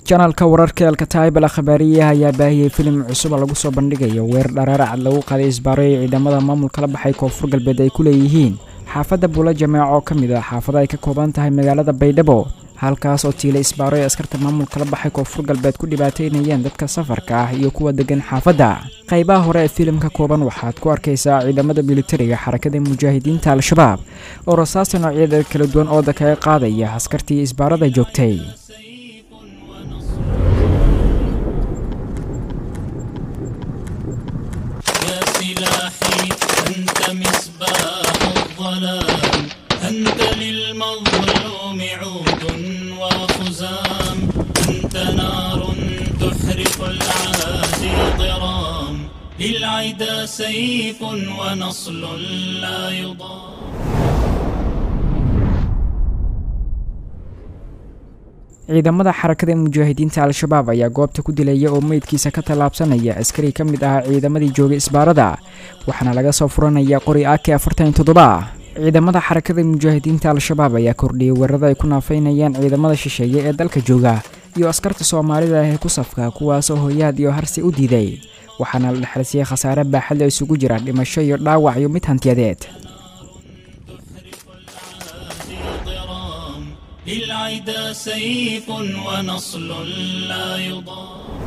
janalka wararka elkataybal khabaariyaha ayaa baahiyey filim cusub lagu soo bandhigayo weer dharaaracad lagu qaaday isbaaro ee ciidamada maamulka la baxay koonfur galbeed ay ku leeyihiin xaafadda buula jameeco oo ka mid ah xaafada ay ka kooban tahay magaalada baydhabo halkaas oo tiila isbaaro ee askarta maamulka la baxay koonfur galbeed ku dhibaateynayeen dadka safarka ah iyo kuwa degan xaafadda qaybaha hore ee filimka kooban waxaad ku arkaysaa ciidamada militariga xarakada mujaahidiinta al-shabaab oo rasaasta noocyada kala duwan ooda kaga qaadaya askartii isbaarada joogtay يا سلاحي أنت مصباح الظلام أنت للمظلوم عود وخزام أنت نار تحرق العادي ضرام للعدا سيف ونصل لا يضام ciidamada xarakada mujaahidiinta al-shabaab ayaa goobta ku dilaya oo meydkiisa ka tallaabsanaya askari ka mid ahaa ciidamadii joogay isbaarada waxaana laga soo furanaya qori ake afartan toddoba ciidamada xarakada mujaahidiinta al-shabaab ayaa kordhiyey weerarada ay ku naafaynayaan ciidamada shisheeye ee dalka jooga iyo askarta soomaalida ah ee ku safka kuwaasoo hoyaad iyo harsi u diiday waxaana la dhexalsiiyey khasaare baaxad oo isugu jira dhimasho iyo dhaawac iyo mid hantiyadeed للعدا سيف ونصل لا يضام